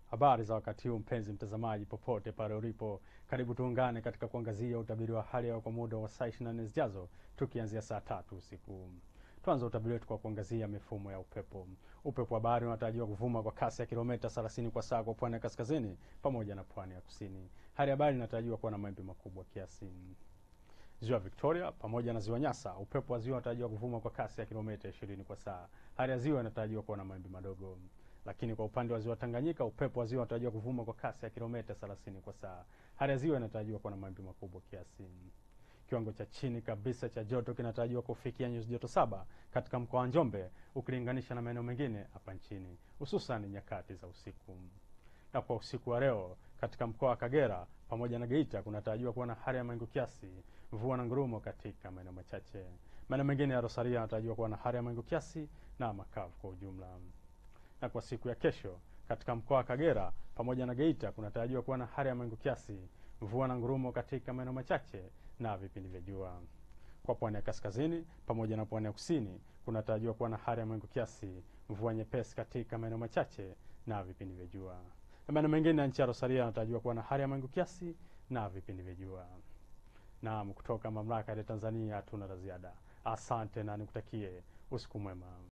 Habari za wakati huu mpenzi mtazamaji, popote pale ulipo, karibu tuungane katika kuangazia utabiri wa hali ya hewa kwa muda wa saa 24 zijazo, tukianzia saa tatu usiku. Tuanze utabiri wetu kwa kuangazia mifumo ya upepo. Upepo wa bahari unatarajiwa kuvuma kwa kasi ya kilomita 30 kwa saa kwa pwani ya kaskazini pamoja na pwani ya kusini. Hali ya bahari inatarajiwa kuwa na mawimbi makubwa kiasi. Ziwa Victoria pamoja na ziwa Nyasa, upepo wa ziwa unatarajiwa kuvuma kwa kasi ya kilomita 20 kwa saa. Hali ya ziwa inatarajiwa kuwa na mawimbi madogo. Lakini kwa upande wa ziwa Tanganyika, upepo wa ziwa unatarajiwa kuvuma kwa kasi ya kilomita 30 kwa saa. Hali ya ziwa inatarajiwa kuwa na mawimbi makubwa kiasi. Kiwango cha chini kabisa cha joto kinatarajiwa kufikia nyuzi joto saba katika mkoa wa Njombe ukilinganisha na maeneo mengine hapa nchini, hususan nyakati za usiku. Na kwa usiku wa leo katika mkoa wa Kagera pamoja na Geita kunatarajiwa kuwa na hali ya mawingu kiasi, mvua na ngurumo katika maeneo machache. Maeneo mengine ya Rosaria yanatarajiwa kuwa na hali ya mawingu kiasi na makavu kwa ujumla. Na kwa siku ya kesho katika mkoa wa Kagera pamoja na Geita kunatarajiwa kuwa na hali ya mawingu kiasi, mvua na ngurumo katika maeneo machache na vipindi vya jua. Kwa pwani ya kaskazini pamoja na pwani ya kusini kunatarajiwa kuwa na hali ya mawingu kiasi, mvua nyepesi katika maeneo machache na vipindi vya jua. Na maeneo mengine ya nchi ya Rosaria yanatarajiwa kuwa na hali ya mawingu kiasi na vipindi vya jua. Naam, kutoka mamlaka ya Tanzania hatuna la ziada. Asante na nikutakie usiku mwema.